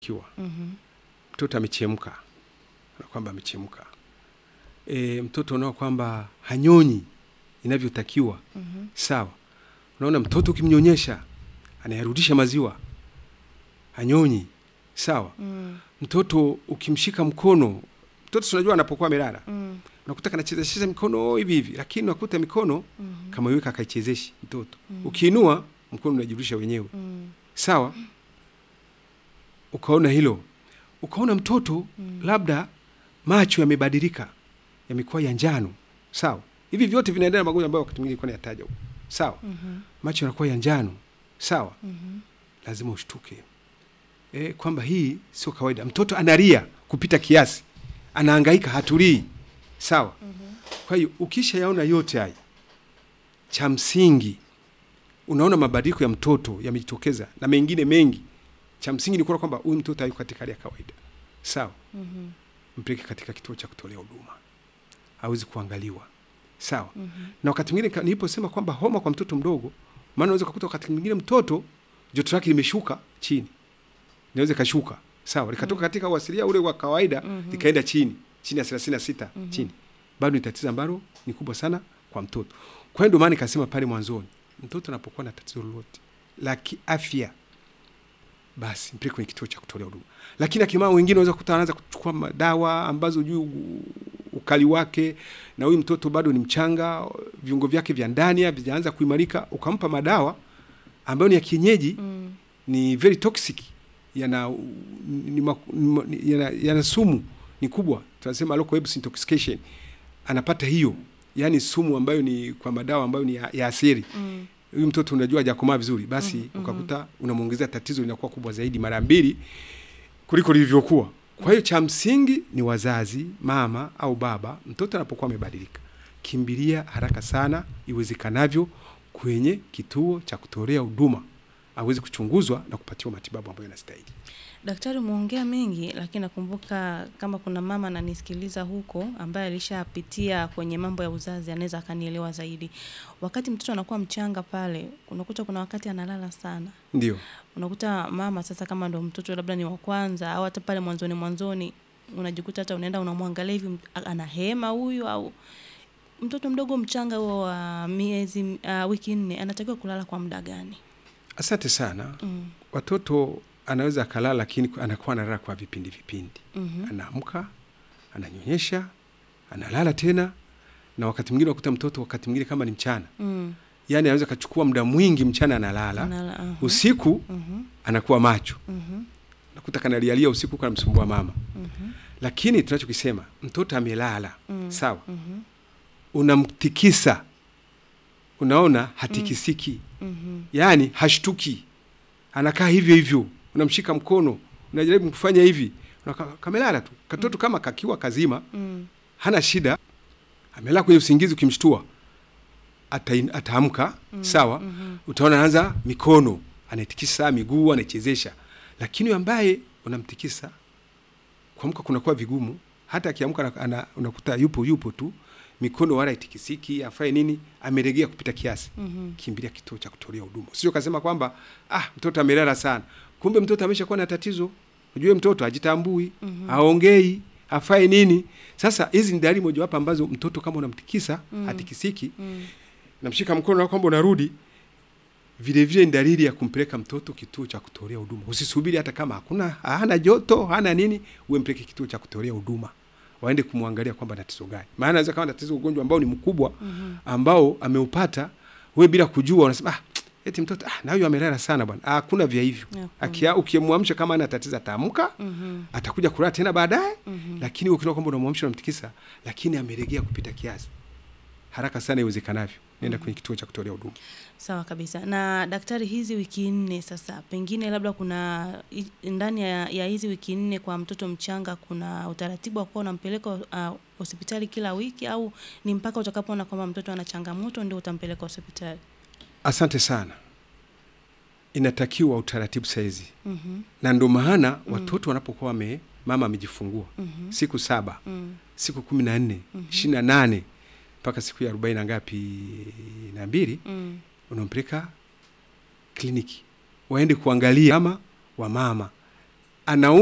kiwa Mhm. mtoto amechemka na kwamba amechemka e, mtoto unaona kwamba hanyonyi inavyotakiwa Mhm. sawa unaona mtoto ukimnyonyesha anayarudisha maziwa hanyonyi sawa Mm. mtoto ukimshika mkono mtoto tunajua anapokuwa amelala Mm. unakuta kanachezesheza mikono hivi hivi lakini unakuta mikono Mhm. kama iweka akaichezeshi mtoto Mm. ukiinua mkono unajirudisha wenyewe Mm. sawa ukaona hilo ukaona mtoto Mm. labda macho yamebadilika yamekuwa ya njano sawa hivi vyote vinaendana na magonjwa ambayo wakati mwingine ilikuwa nayataja huko sawa Mhm. macho yanakuwa ya njano sawa Mhm. lazima ushtuke e, kwamba hii sio kawaida mtoto analia kupita kiasi anahangaika hatulii sawa Mhm. kwa hiyo ukisha yaona yote haya cha msingi unaona mabadiliko ya mtoto yamejitokeza na mengine mengi cha msingi ni kuona kwamba huyu mtoto hayuko katika hali ya kawaida sawa Mhm. mpeleke katika kituo cha kutolea huduma hawezi kuangaliwa sawa Mhm. na wakati mwingine ka- niliposema kwamba homa kwa mtoto mdogo maana unaweza kukuta wakati mwingine mtoto joto lake limeshuka chini inaweza ikashuka sawa likatoka katika uasilia ule wa kawaida Mhm. likaenda chini chini ya thelathini na sita Mhm. chini bado ni tatizo ambalo ni kubwa sana kwa mtoto kwa hiyo ndio maana nikasema pale mwanzoni mtoto anapokuwa na tatizo lolote la kiafya basi mpeleke kwenye kituo cha kutolea huduma lakini akina mama wengine wanaweza kukuta anaanza kuchukua madawa ambazo juu ukali wake na huyu mtoto bado ni mchanga viungo vyake vya ndani havijaanza kuimarika ukampa madawa ambayo ni ya kienyeji Mm. ni very toxic yana ni, ma- ni, ma- ni- yana, yana sumu ni kubwa tunasema local herbs intoxication anapata hiyo yani sumu ambayo ni kwa madawa ambayo ni ya, ya asili Mm. huyu mtoto unajua hajakomaa vizuri basi Mhm, ukakuta unamwongezea tatizo linakuwa kubwa zaidi mara mbili kuliko lilivyokuwa kwa hiyo cha msingi ni wazazi mama au baba mtoto anapokuwa amebadilika kimbilia haraka sana iwezekanavyo kwenye kituo cha kutolea huduma aweze kuchunguzwa na kupatiwa matibabu ambayo yanastahili Daktari, umeongea mengi, lakini nakumbuka kama kuna mama ananisikiliza huko ambaye alishapitia kwenye mambo ya uzazi, anaweza akanielewa zaidi. Wakati mtoto anakuwa mchanga pale, unakuta kuna wakati analala sana. ndio Unakuta mama sasa, kama ndo mtoto labda ni wa kwanza au hata pale mwanzoni mwanzoni, unajikuta hata unaenda unamwangalia hivi, a- anahema huyu au mtoto mdogo mchanga huo wa miezi uh, wiki nne anatakiwa kulala kwa muda gani? asante sana Mm. watoto anaweza akalala lakini anakuwa analala kwa vipindi vipindi Mhm. anaamka ananyonyesha analala tena na wakati mwingine wakuta mtoto wakati mwingine kama ni mchana Mm. yani anaweza akachukua muda mwingi mchana analala Anala- aha. usiku Mhm. anakuwa macho Mhm. nakuta kanalialia usiku kanamsumbua mama Mhm. lakini tunachokisema mtoto amelala Mm. sawa Mhm. unamtikisa unaona hatikisiki Mhm. yaani hashtuki anakaa hivyo hivyo unamshika mkono unajaribu kufanya hivi unaka, kamelala tu katoto kama kakiwa kazima Mm. hana shida amelala kwenye usingizi ukimshtua ata- ataamka sawa Mhm. utaona anaanza mikono anaitikisa miguu anaichezesha lakini huyo ambaye unamtikisa kuamka kunakuwa vigumu hata akiamka ana- ana- unakuta yupo yupo tu mikono wala itikisiki afanye nini ameregea kupita kiasi Mhm. kimbilia kituo cha kutolea huduma sio kasema kwamba ah mtoto amelala sana kumbe mtoto ameshakuwa na tatizo ujue mtoto hajitambui Mhm. aongei afai nini sasa hizi ni dalili mojawapo ambazo mtoto kama unamtikisa Mm. hatikisiki Mm. namshika mkono na kwamba unarudi vile vile ni dalili ya kumpeleka mtoto kituo cha kutolea huduma usisubiri hata kama hakuna hana joto hana nini uwe mpeleke kituo cha kutolea huduma waende kumwangalia kwamba na tatizo gani maana anaweza kama na tatizo ugonjwa ambao ni mkubwa Mhm. ambao ameupata we bila kujua unasema ah, eti mtoto ah, na huyu amelala sana bwana Ah, hakuna vya hivyo Hakuna. Akia- ukimwamsha kama ana tatizo ataamka Mhm. atakuja kulala tena baadaye Mhm. lakini ukiona kwamba unamwamsha unamtikisa lakini ameregea kupita kiasi haraka sana iwezekanavyo nenda kwenye kituo cha kutolea huduma Sawa kabisa. Na daktari, hizi wiki nne sasa, pengine labda kuna i- ndani ya, ya hizi wiki nne kwa mtoto mchanga kuna utaratibu wa kuwa unampeleka uh, hospitali kila wiki au ni mpaka utakapoona kwamba mtoto ana changamoto ndio utampeleka hospitali? asante sana inatakiwa utaratibu saizi Mhm. na ndo maana watoto wanapokuwa wame mama amejifungua Mhm. siku saba Mm. siku kumi na nne Mhm. ishirini na nane mpaka siku ya arobaini na ngapi na mbili Mm. unampeleka kliniki waende kuangalia mama wa mama ana